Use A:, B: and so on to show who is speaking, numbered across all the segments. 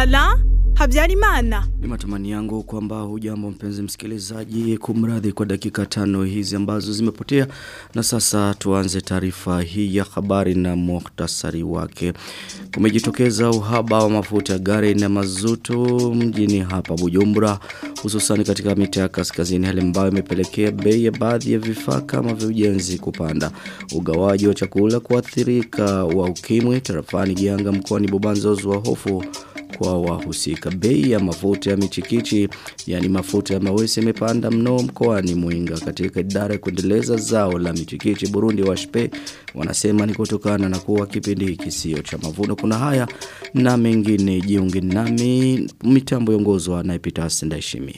A: Ala Habyarimana.
B: Ni matamani yangu kwamba hujambo mpenzi msikilizaji kumradhi kwa dakika tano hizi ambazo zimepotea na sasa tuanze taarifa hii ya habari na muhtasari wake. Kumejitokeza uhaba wa mafuta ya gari na mazutu mjini hapa Bujumbura hususan katika mitaa ya kaskazini hali ambayo imepelekea bei ya baadhi ya vifaa kama vya ujenzi kupanda. Ugawaji wa chakula kuathirika wa ukimwi tarafani Gianga mkoani Bubanza wa hofu kwa wahusika. Bei ya mafuta ya michikichi, yani mafuta ya mawese imepanda mno mkoani Muinga katika idara ya kuendeleza zao la michikichi Burundi washpe wanasema ni kutokana na kuwa kipindi hiki sio cha mavuno. Kuna haya na mengine jiunge nami mitambo yongozwa na Epitas Ndaishimie.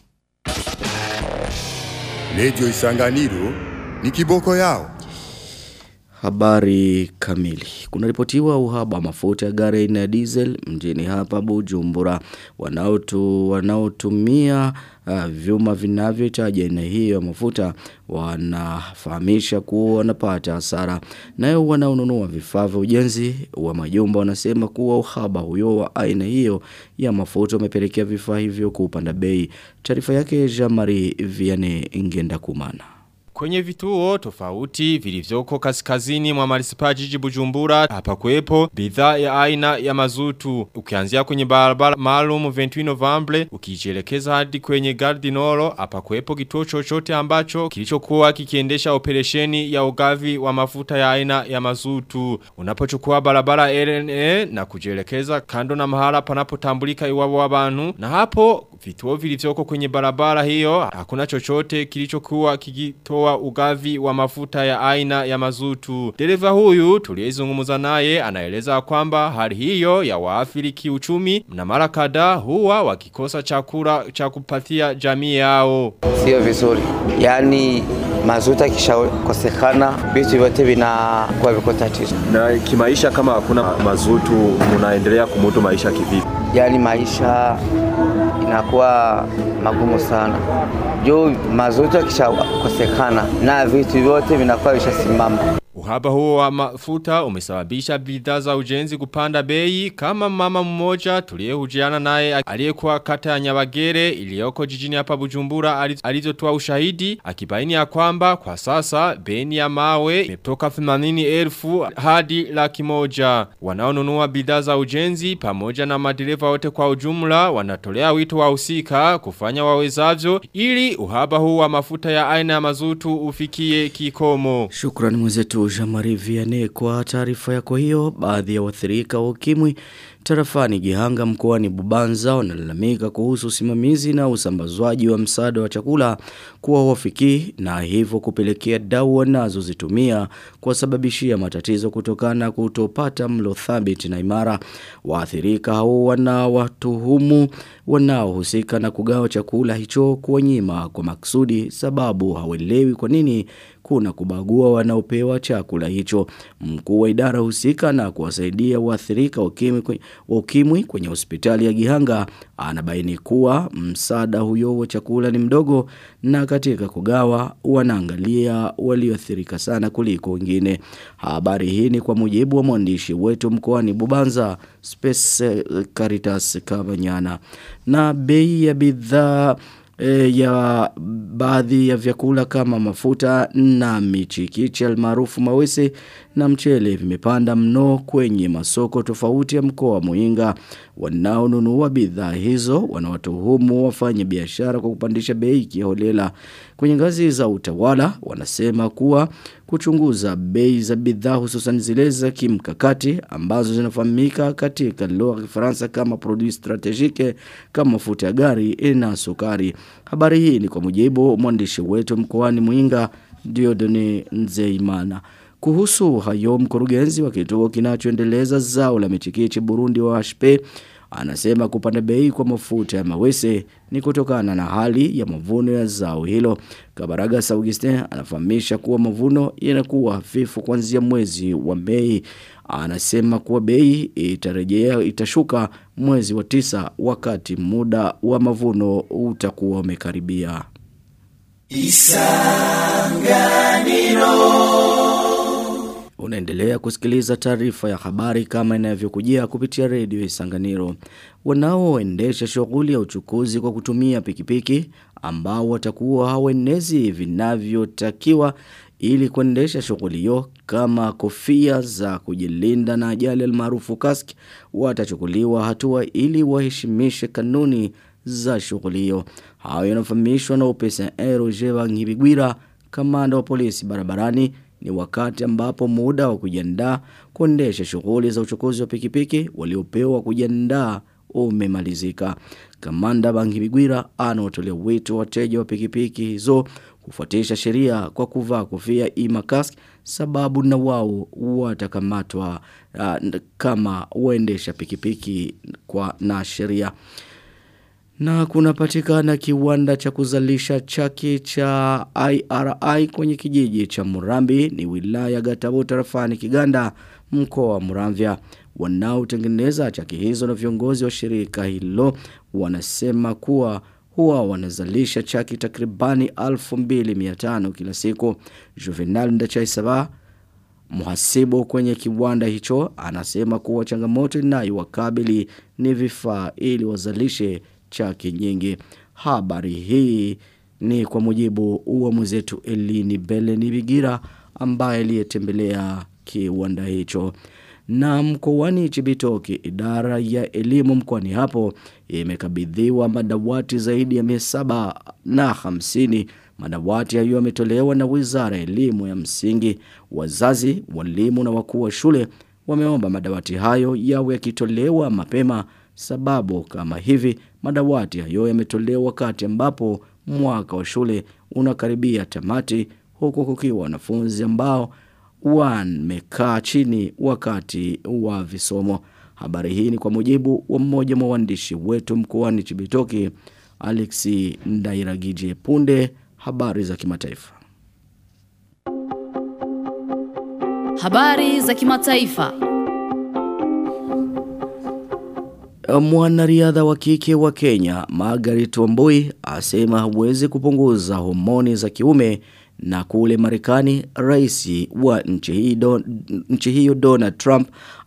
C: Lejo Isanganiro ni kiboko yao.
B: Habari kamili. Kuna ripotiwa uhaba mafuta ya gari aina ya diesel mjini hapa Bujumbura. Wanaotu wanaotumia uh, vyuma vinavyohitaji aina hiyo ya mafuta wanafahamisha kuwa wanapata hasara. Nayo wanaonunua vifaa vya ujenzi wa majumba wanasema kuwa uhaba huyo wa aina hiyo ya mafuta umepelekea vifaa hivyo kupanda bei. Taarifa yake Jean-Marie Vianney Ngenda Kumana.
D: Kwenye vituo tofauti vilivyoko kaskazini mwa manisipaa jiji Bujumbura hapa kuwepo bidhaa ya aina ya mazutu ukianzia kwenye barabara maalum 21 November ukijielekeza hadi kwenye Gardinoro hapa kuwepo kituo chochote ambacho kilichokuwa kikiendesha operesheni ya ugavi wa mafuta ya aina ya mazutu unapochukua barabara RNA na kujielekeza kando na mahala panapotambulika iwabo w'abantu na hapo vituo vilivyoko kwenye barabara hiyo hakuna chochote kilichokuwa kikitoa ugavi wa mafuta ya aina ya mazutu. Dereva huyu tuliyezungumza naye anaeleza kwamba hali hiyo ya waathiri kiuchumi na mara kadhaa huwa wakikosa chakula cha kupatia jamii yao.
E: Sio vizuri. Yaani mazuta kishakosekana vitu vyote vinakuwa viko tatizo.
F: Na kimaisha kama hakuna mazutu mnaendelea kumudu maisha kivipi?
E: Yaani maisha inakuwa magumu sana. Juu mazutu yakishakosekana na vitu vyote vinakuwa vishasimama.
D: Uhaba huo wa mafuta umesababisha bidhaa za ujenzi kupanda bei kama mama mmoja tuliyehujiana naye aliyekuwa kata ya Nyabagere iliyoko jijini hapa Bujumbura alizotoa ushahidi akibaini ya kwamba kwa sasa beni ya mawe imetoka 80,000 hadi laki moja. Wanaonunua bidhaa za ujenzi pamoja na madereva wote kwa ujumla wanatolea wito wahusika kufanya wawezavyo ili uhaba huu wa mafuta ya aina ya mazutu ufikie kikomo.
B: Shukrani mwenzetu Jamari Vianney kwa taarifa yako hiyo. Baadhi ya wathirika wa ukimwi tarafani Gihanga mkoani Bubanza wanalalamika kuhusu usimamizi na usambazwaji wa msaada wa chakula kuwa wafiki na hivyo kupelekea dawa wanazozitumia kuwasababishia matatizo kutokana kutopata mlo thabiti na imara. Waathirika hao wanawatuhumu wanaohusika na kugawa chakula hicho kuwanyima kwa maksudi sababu hawelewi kwa nini kuna kubagua wanaopewa chakula hicho. Mkuu wa idara husika na kuwasaidia waathirika wa ukimwi kwenye hospitali ya Gihanga anabaini kuwa msaada huyo wa chakula ni mdogo na katika kugawa wanaangalia walioathirika sana kuliko wengine. Habari hii ni kwa mujibu wa mwandishi wetu mkoani Bubanza Space Caritas Kabanyana. Na bei ya bidhaa e, ya baadhi ya vyakula kama mafuta na michikichi almaarufu mawese na mchele vimepanda mno kwenye masoko tofauti ya mkoa wa Muinga. Wanaonunua bidhaa hizo wanawatuhumu wafanye biashara kwa kupandisha bei kiholela. Kwenye ngazi za utawala wanasema kuwa kuchunguza bei za bidhaa hususan zile za kimkakati ambazo zinafahamika katika lugha ya Kifaransa kama produit strategique kama mafuta ya gari na sukari. Habari hii ni kwa mujibu mwandishi wetu mkoani Muinga Diodone Nzeimana. Kuhusu hayo mkurugenzi wa kituo kinachoendeleza zao la michikichi Burundi wa HP anasema kupanda bei kwa mafuta ya mawese ni kutokana na hali ya mavuno ya zao hilo. Kabaraga Augustin anafahamisha kuwa mavuno yanakuwa hafifu kuanzia mwezi wa Mei. Anasema kuwa bei itarejea itashuka mwezi wa tisa wakati muda wa mavuno utakuwa umekaribia. Unaendelea kusikiliza taarifa ya habari kama inavyokujia kupitia redio Isanganiro. Wanaoendesha shughuli ya uchukuzi kwa kutumia pikipiki ambao watakuwa hawenezi vinavyotakiwa ili kuendesha shughuli hiyo kama kofia za kujilinda na ajali almaarufu kask watachukuliwa hatua ili waheshimishe kanuni za shughuli hiyo. Hayo yanafahamishwa na upesa Roger Ngibigwira kamanda wa polisi barabarani ni wakati ambapo muda wa kujiandaa kuendesha shughuli za uchukuzi wa pikipiki waliopewa kujiandaa umemalizika. Kamanda Bangibigwira anaotolea wito wateja wa pikipiki hizo kufuatisha sheria kwa kuvaa kofia ima kask sababu na wao watakamatwa uh, kama waendesha pikipiki kwa na sheria. Na kunapatikana kiwanda cha kuzalisha chaki cha IRI kwenye kijiji cha Murambi ni wilaya Gatabo tarafani Kiganda mkoa wa Muramvya. Wanaotengeneza chaki hizo na viongozi wa shirika hilo wanasema kuwa huwa wanazalisha chaki takribani 2500 kila siku. Juvenal Ndachaisaba Muhasibu kwenye kiwanda hicho anasema kuwa changamoto inayowakabili ni vifaa ili wazalishe chaki nyingi. Habari hii ni kwa mujibu wa mwenzetu Elini Beleni Bigira ambaye aliyetembelea kiwanda hicho. Na mkoani Chibitoki idara ya elimu mkoani hapo imekabidhiwa madawati zaidi ya 700 na hamsini Madawati hayo yametolewa na Wizara ya Elimu ya Msingi. Wazazi, walimu na wakuu wa shule wameomba madawati hayo yawe yakitolewa mapema sababu kama hivi madawati hayo yametolewa wakati ambapo mwaka wa shule unakaribia tamati huku kukiwa wanafunzi ambao wamekaa chini wakati wa visomo. Habari hii ni kwa mujibu wa mmoja wa waandishi wetu mkoani Chibitoki Alexi Ndairagije punde habari za kimataifa.
G: Habari za kimataifa.
B: Mwanariadha wa kike wa Kenya, Margaret Wambui, asema hawezi kupunguza homoni za kiume na kule Marekani rais wa nchi hii don, nchi hiyo Donald Trump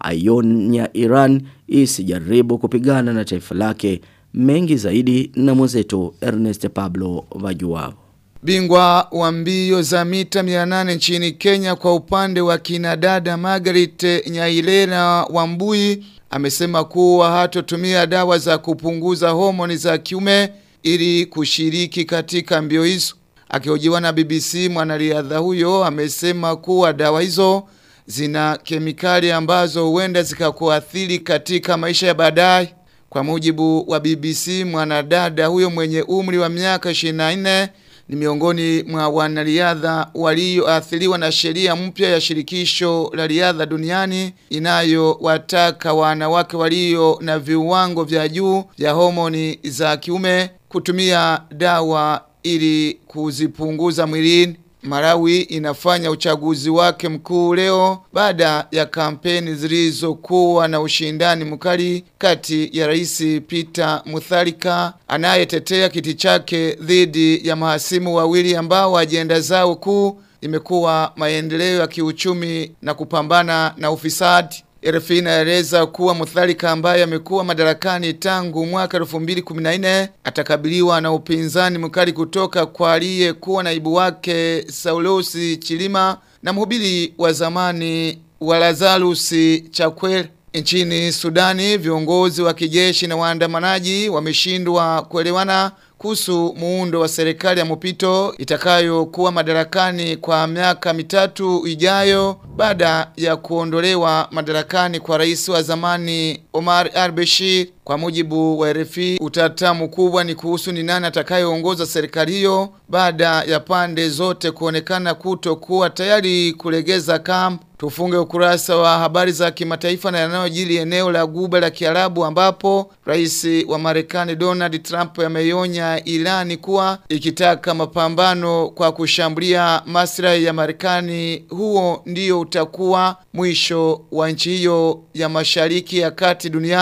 B: aionya Iran isijaribu kupigana na taifa lake mengi zaidi na mwenzetu Ernest Pablo Vajuao.
H: Bingwa wa mbio za mita 800 nchini Kenya kwa upande wa kinadada Margaret Nyailera Wambui amesema kuwa hatotumia dawa za kupunguza homoni za kiume ili kushiriki katika mbio hizo. Akihojiwa na BBC mwanariadha huyo amesema kuwa dawa hizo zina kemikali ambazo huenda zikakuathiri katika maisha ya baadaye. Kwa mujibu wa BBC mwanadada huyo mwenye umri wa miaka 24 ni miongoni mwa wanariadha walioathiriwa na sheria mpya ya shirikisho la riadha duniani inayowataka wanawake walio na viwango vya juu vya homoni za kiume kutumia dawa ili kuzipunguza mwilini. Marawi inafanya uchaguzi wake mkuu leo baada ya kampeni zilizokuwa na ushindani mkali kati ya Rais Peter Mutharika anayetetea kiti chake dhidi ya mahasimu wawili ambao ajenda zao kuu imekuwa maendeleo ya kiuchumi na kupambana na ufisadi. RFI inaeleza kuwa Mutharika ambaye amekuwa madarakani tangu mwaka 2014 atakabiliwa na upinzani mkali kutoka kwa aliyekuwa naibu wake Saulosi Chilima na mhubiri wa zamani wa Lazarus Chakwera. Nchini Sudani, viongozi wa kijeshi na waandamanaji wameshindwa kuelewana kuhusu muundo wa serikali ya mpito itakayokuwa madarakani kwa miaka mitatu ijayo baada ya kuondolewa madarakani kwa rais wa zamani Omar al-Bashir. Kwa mujibu wa RFI, utata mkubwa ni kuhusu ni nani atakayeongoza serikali hiyo baada ya pande zote kuonekana kutokuwa tayari kulegeza kamba. Tufunge ukurasa wa habari za kimataifa na yanayojiri eneo la Guba la Kiarabu ambapo rais wa Marekani Donald Trump ameionya Irani kuwa ikitaka mapambano kwa kushambulia maslahi ya Marekani huo ndio utakuwa mwisho wa nchi hiyo ya Mashariki ya Kati duniani.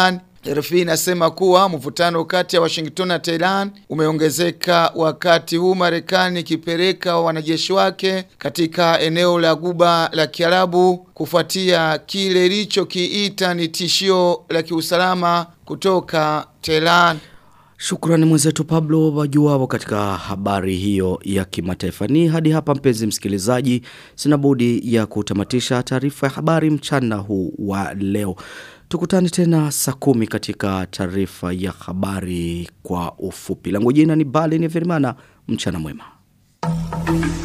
H: RFI inasema kuwa mvutano kati ya Washington na Tehran umeongezeka wakati huu Marekani ikipeleka wanajeshi wake katika eneo la Guba la Kiarabu kufuatia kile ilichokiita ni tishio la kiusalama kutoka Tehran.
B: Shukrani mwenzetu Pablo wajuao katika habari hiyo ya kimataifa. Ni hadi hapa mpenzi msikilizaji, sina budi ya kutamatisha taarifa ya habari mchana huu wa leo. Tukutane tena saa kumi katika taarifa ya habari kwa ufupi. Langu jina ni Bali ni Verimana. Mchana mwema.